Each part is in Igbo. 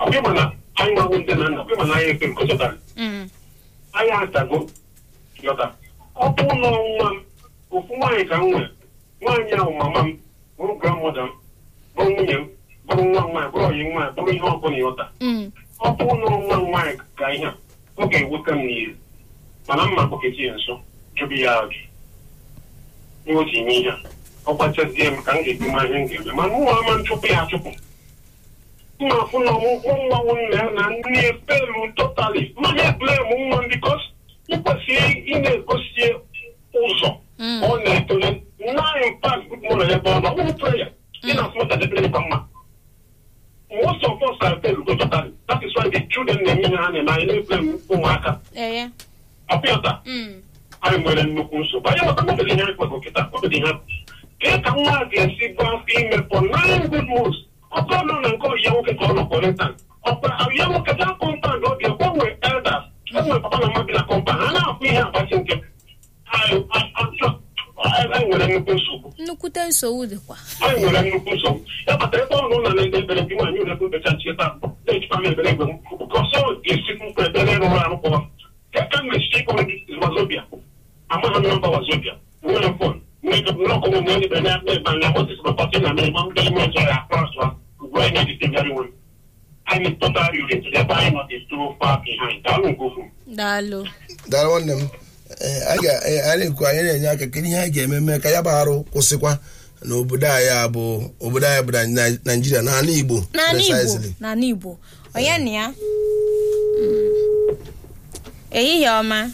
ọbịa mana anyị nwawo ndị na nna ọbịa mana anyị ekwe nkụchọtara Mm. anyị atago yọta ọ bụ ụlọ nwa m ofu nwaanyị ka m nwere nwaanyị ahụ mama m bụrụ grandmother m bụrụ nwunye m bụrụ nwa m nwaanyị bụrụ ọyị nwaanyị bụrụ ihe ọbụla ịghọta Mm. ọ bụ ụlọ nwa m nwaanyị ka ihe a ọ ga-ewute m n'ihu mana mma kpọkechi ya nso jụbụ ya ajụ ihe o ji eme ihe a ọ gbachazie m ka m ga-ebu ma ihe m ga-eme mana ụmụ ama nchụpụ ya achụpụ mma afụ na ọmụkwụ nwa nwanne ya na nne efelu totali mana eblem nwa m bikos ị kwesịrị ị na-egosi ụzọ Mm. ọ na-etole nine pass good morning ebe ọ nọ ọ bụrụ prayer ị na-asụmụta debere ịba mma most of us are failed go totally that is why the children na-eme ihe ha na-eme anyị na-eblem ụmụaka Eye. ọpịọta Mm. anyị nwere nnukwu nsogbu anyị maka mmebeghị ihe anyị kwego kịta obedo ihe kee ka nwa a ga-esi bụ afọ ime for nine good months ọkọ nọ na nke ọyịya nwoke ka ọ nọ kọrentan ọkpa ọyịya nwoke gaa kọmpand ọ ga-egbanwe elders enwere papa na mma bi na kọmpand ha na-afụ ihe agbachi nke anyị anyị nwere nnukwu nsogbu Nnukwute nsogbu dịkwa. anyị nwere nnukwu nsogbu ya kpatara ebe ọnụ na na-ede ebere gị nwaanyị ụlekwu becha ncheta na-ejikwa m ebere egbe m ka ọsọ ga-esikwu mkpa ebere rụrụ arụ kpọwa ka mmechi ịkpọrọ wazobia amaghị m nọmba wazobia nwere fon n'ọkụ m na ebe na ebe na otis bapati na mmemme ndị ime ọzọ ya akpọrọsọ ugbu anyị na-edite very well anyị totally relate ebe anyị nọ dị too far behind daalụ nke ukwuu Daalụ. dara nwanne m ee, anyị ga- ee, anyị na-ekwu anyị na-enye aka kedu ihe anyị ga-eme mee ka ya bụ arụ kwụsịkwa n'obodo anyị a bụ obodo anyị bụ na naijiria n'ala igbo N'ala Igbo. precisely. N'ala Igbo. Onye na ya? Mm. Ehihie ọma.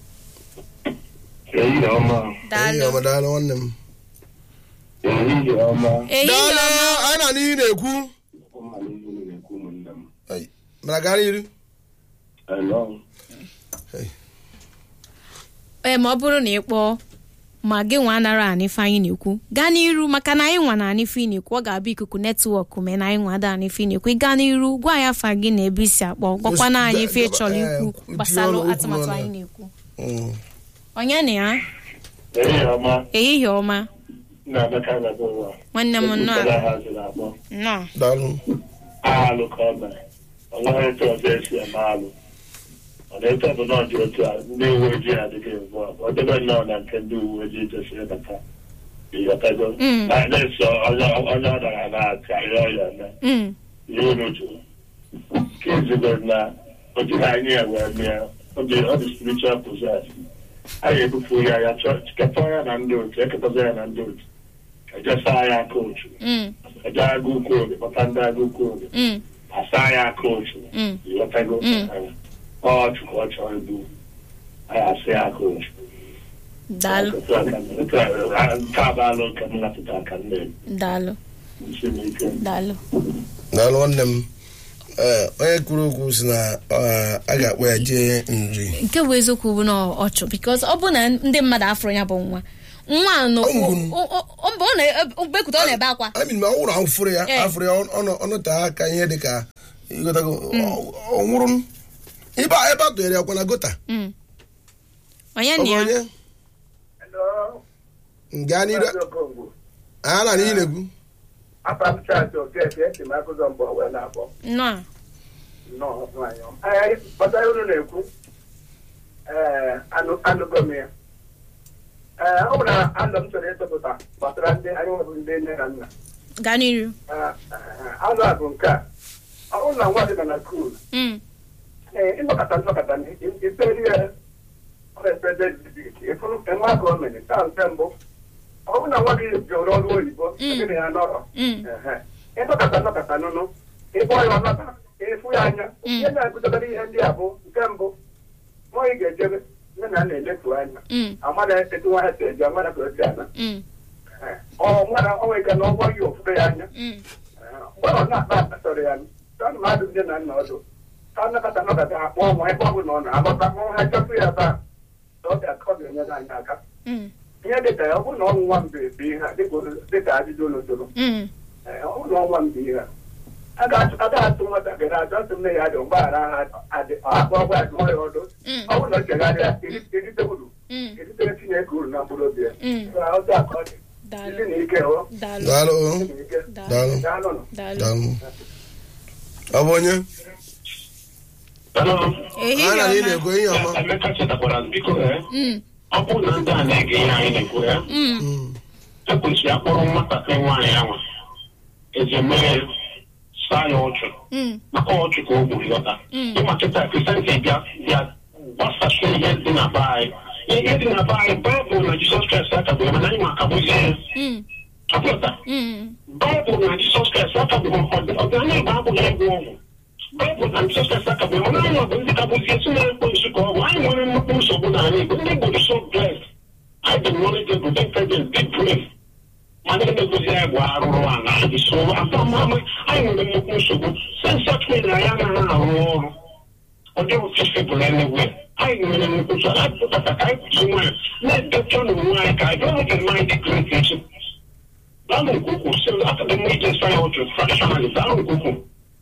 ehihie ọma Daalụ. Ehihie ọma, daalụ nwanne m ehihie ọma Ehihie daalụ ọma. anyị na n'ihi na-ekwu ụmụalihe na-ekwu ụmụnne m Ai, mana gaa n'iru Hello. ee ma ọ bụrụ na ị kpọọ ma gị nwa anara anị ife anyị na-ekwu gaa n'iru maka na anyị nwa na anị ife ị na-ekwu ọ ga-abụ ikuku netwọk mee na anyị nwa ada anị ife ị na-ekwu ị gaa n'iru gwa anyị afa gị na ebe isi akpọ gwakwana anyị ife ị chọrọ ikwu Eh, gbasara tinye ọnụ okwu atụmatụ n'ọnụ. anyị na-ekwu Mm. onye na ya ehihie ọma ehihie ọma na-emeka na-ebe ụwa nwanne m nnọọ Ekwutara ha ziri akpọ nnọọ daalụ alụ ka ọ mere ọ nweghị etu ọzọ esi eme alụ ọ na-eto bụ na ọ dị otu a ndị uwe ojii adịghị evu ọ debe nnọọ na nke ndị uwe ojii tosiri bata ịghọtago Mm. anyị na-eso onye onye ọ dara na-aka ihe ọ ya eme Mm, ihe unu jụrụ nke izugoro na o jiri anyị ya wee mee ọ dị ọ dị spiritual possess anyị ebufu ya ya chọọ keta ya na ndị otu eketaza ya na ndị otu ejesa ya aka otu mm, eje agụ ukwu oge kpọta ndị agụ ukwu oge mm, asa ya aka otu mm. ịghọtago Mm. ọ chụkwa ọ chọrọ igbu anyị asị ya aka otu daalụ nke a bụ alụ nke m napụta aka nne m daalụ isi m ike daalụ daalụ nwanne m ee onye kwuru okwu si na ọ, a ga-akpọ ya jee nri nke bụ eziokwu bụ na ọ chụ bikos ọ bụ na ndị mmadụ afụrụ ya bụ nwa nwa a nọ Ọ ngwuru. o- o- o- mgbe ọ na-ebekwute ọ na-ebe akwa I mean, ma ọ nwụrụ ahụ fụrụ ya Eh. afụrụ ya ọnụ ọnụte aka ihe dị ka ịgotago ọ- ọ nwụrụ ebe a- ebe a tụnyere ya kwa na gota Mm. onye Ọ na bụ ya onye gaa n'iru a na n'ihi na-ekwu apamchaachị okeke esi m akụzọ mbọ wee na-akpọ nnọọ nnọọ nwaanyị ọma. Ee, kpọtara unu na-ekwu ee anụ anụgo m ya ee ọ bụ na anụ m chọrọ ịtụpụta gbasara ndị anyị nwebụ ndị nne na nna gaa n'iru Ee, ee, anụ a bụ nke a ọ bụrụ na nwa dị nọ na skuul Mm, ee ịnọkọta nnọkọta iperi ya ọrepede ịfụrụ enwe aka o mere taa nke mbụ ọ bụrụ na nwa gị jụrụ ọrụ oyibo Mm. gịnị ya nọrọ mm, Ehe. ịnọkọta nnọkọta nụnụ ịkpọ ya ọnọta ịfụ ya anya Mm. ihe na-agụdobere ihe ndị a bụ nke mbụ nwa ị ga-ejebe nne na nna elefu anya mm, amara etu nwa ha si eje amara ka o si ana mm, Ehe. ọ nwere onwe ike na ọgwọ ya ofufe ya anya mm. Ehe. mgbe ọ na-akpa akpa sọrọ ya tọnụ mmadụ ndị na nna ọdụ ka nnọkọta nnọkọta akpọ ụmụ ebe ọ bụla ọ na-agbata hụ ha chọpụ ya taa na ọ ga- ọ ga-enyere anyị aka Mm, ihe dịka ya ọ bụrụ na ọnwụ nwa mbe bụ ihe a, dịka o- dịka ajụjụ unu jụrụ mm, Ee, ọ bụrụ na ọnwa mbe ihe a a ga-atụ a ga-atụ nwatakịrị ajọ sị nne ya dị mgbaghara ha adị akpọ ọgwa adụọ ya ọdụ mm, ọ bụrụ na o chegharịa eri- erite uru mm. eritere Chineke uru na mkpụrụ obi ya Mm. Ee, ọzọ aka ọ dị daalụ isi na ike o daalụ daalụ o. isi na ike daalụ daalụ daalụ nụ daalụ daalụ ọ bụ onye Hello? ehihie a na ị ọma na-ekwu ihe ọma Emeka chetakwara biko eh, Mm, ọ bụrụ na ndị a na-ege ihe anyị na-ekwu ya mm, Mm. ekwesịrị akpọrọ nwatakịrị nwaanyị ahụ eje mee saa ya ọchụ mm, maka ọchụ ka o gburu lọta Mm. ịma kịta kristianti bịa bịa gbasasị ihe dị na be anyị ihe dị na be anyị baịbụl na jizọs kraịst akagburu mana anyị ma akagbuzi ya mm, apụta mm. baịbụl na jizọs kraịst akagburu ọdịnala igbo abụghị ịgwọ ọgwụ baịbụl na jizọs kraịst akagburu mana anyị bụ ndị kagbuzie si na-ekwe nsu ka ọgwụ anyị nwere nnukwu nsogbu n'ala igbo ndị igbo dị so blessed anyị dị knowledgeable dị intelligent dị brave mana emegozi anyị bụ arụrụ ala anyị so afọmama anyị nwere nnukwu nsogbu sensatri na ya anaghị arụ ọrụ ọ dịghị fisibụl enegwe anyị nwere nnukwu nsogbu anyị pụtata ka anyị kwụsị nwanyị na-edekọ n'onwe anyị ka anyị dọrọ gị mmanya dị great echi daalụ nke ukwuu si akadị mma ije sa ya ọjụ traditionally daalụ nke ukwuu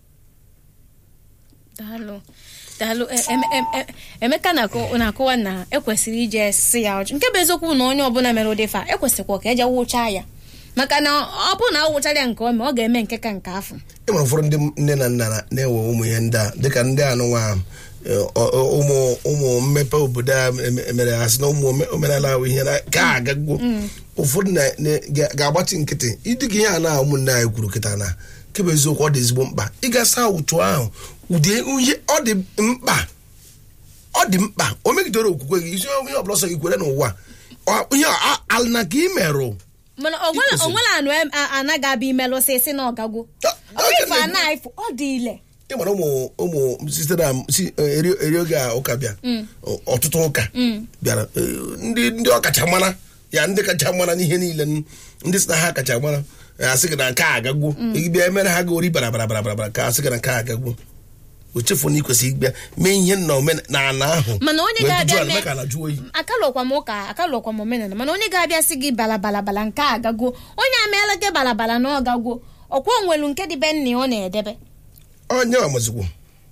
daalụ daalụ E- em- em- em- emeka na-akọ- na-akọwa na ekwesịrị ije si ya ọjụ nke bụ eziokwu na onye ọbụla mere ụdị fa ekwesịkwa ka eje wụchaa ya maka na ọ bụ na ọ wụchara ya nke ọma ọ ga-eme nke ka nke afọ e nwere ụfọdụ ndị nne na nna na- na-ewe ụmụ ihe ndị a dịka ndị anụnwa ụmụ ụmụ mmepe obodo a em- emere ha sị na ụmụ ome- omenala ahụ ihe na ka agagwo ụfọdụ na- na- ga- ga-agbatị nkịtị ịdịka ihe a na ụmụnne anyị kwuru kịta na kebe eziokwu ọ dị ezigbo mkpa ịgasa ụtụ ahụ ụdị ihe ọ dị mkpa ọ dị mkpa o megidere okwukwe gị isi ihe ọbụla ọsọ gị kwere n'ụwa Ọ- ihe a- ala na ka ị merụ mana onwere Ikwesịrị. onwere anụ em- a- anaghị abịa imelụsị si na ọgagwo Ọ- ọ bụ ife a na-ifụ ọ dị ile ị mara ụmụ ụmụ site na si eri eri oge a ụka bịa ọ- ọtụtụ ụka bịara eh, ndị ndị ọkacha mara ya ndị kacha mara n'ihe niile n- ndị si na ha kacha mara eh, asị gị na nke a agagwo ịbịa emere ha ga ori bara bara bara bara bara ka asị gị na nke a agagwo o chefu na ị kwesịrị ịbịa mee ihe na omen- na ala ahụ Mana onye wee ga-abịa jujuo ala, mee- mee ka ala jụọ oyi akalụkwa m ụka akalụkwa m omenala mana onye ga-abịa sị gị bala bala bala nke a agagwo onye ameela gị bala bala na ọgagwo ọkwa onwelu nke dị be nna ya ọ na-edebe onye amazikwo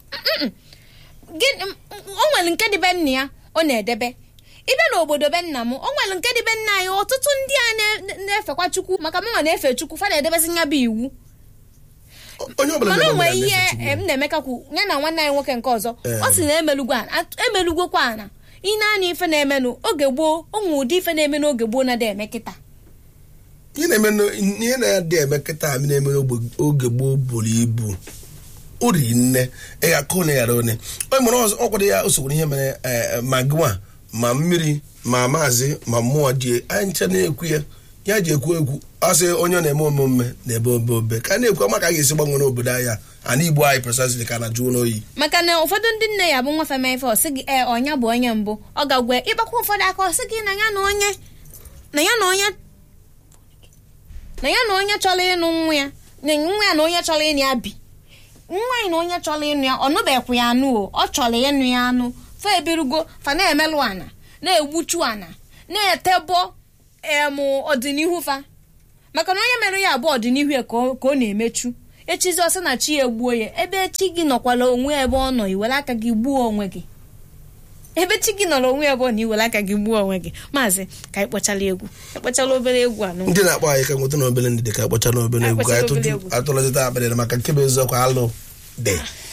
gị m- o nwere nke dị be nna ya ọ na-edebe ịbịa n'obodo be nna m o nwere nke dị be nna anyị ọtụtụ ndị a na- na-efekwa chukwu maka mụnwa na-efe chukwu fa na-edebezi ya bụ iwu onye ọbụla mana na-eme o nwere omenala ihe na-efe Chukwu. em na-emeka kwu ya na nwanne anyị nwoke nke ọzọ Ee. ọ sị na emelugwo ana at- emelugwokwa ana ị na-anya ife na-emenụ oge gboo o nwere ụdị ife na-eme n'oge gboo na-ada eme kịta ihe na-eme n- ihe na-adị eme kịta amị na-eme n'ogbe- oge gboo buru ibu o riri nne ịga ka one ghara one onye mụrụ ọzọ ọkwado ya o sokwara ihe mere eh, ma gịnwa ma mmiri ma maazị ma mmụọ ji anyị ncha na-ekwu ya ya ji ekwu ekwu ọ sị onye ọ na-eme omume na-ebe obe obe ka a na-ekwu maka a ga-esi gbanwere obodo anyị a ana igbo anyị precisely ka na jụọ n'oyi maka na ụfọdụ ndị nne ya bụ nwa fema ife ọsị gị ee ọnya bụ onye mbụ ọ gagwe ịgbakwa ụfọdụ aka ọsị gị na ya na onye na ya na onye na ya na onye chọrọ ịnụ nwa ya na nwa ya na onye chọrọ ịnụ ya bi nwa ya na onye chọrọ ịnụ ya ọ nụbekwa ya anụ o ọ chọrọ ịnụ ya anụ fa ebirugo fa na-emelụ ana na-egbuchu ana na-etebọ em ọdịnihu fa maka na onye mere ya abụọ ọdịnihu ya ka ọ ka ọ na-emechu echizi ọsị na chi ya egbuo ya ebe chi gị nọkwala onwe ebe ọ nọ iwere aka gị gbuo onwe gị ebe chi gị nọrọ onwe ebe ọ na iwere aka gị gbuo onwe gị maazị ka anyị kpọchala egwu ekpọchala obere egwu anụ ndị na-akpọ anyị ka nweta na obere ndị dị ka kpọcha na obere Anyị egwu ka kpọchara anyị obere tụju egwu. atụlọzita akpịrị maka nke bụ eziokwu alụ dị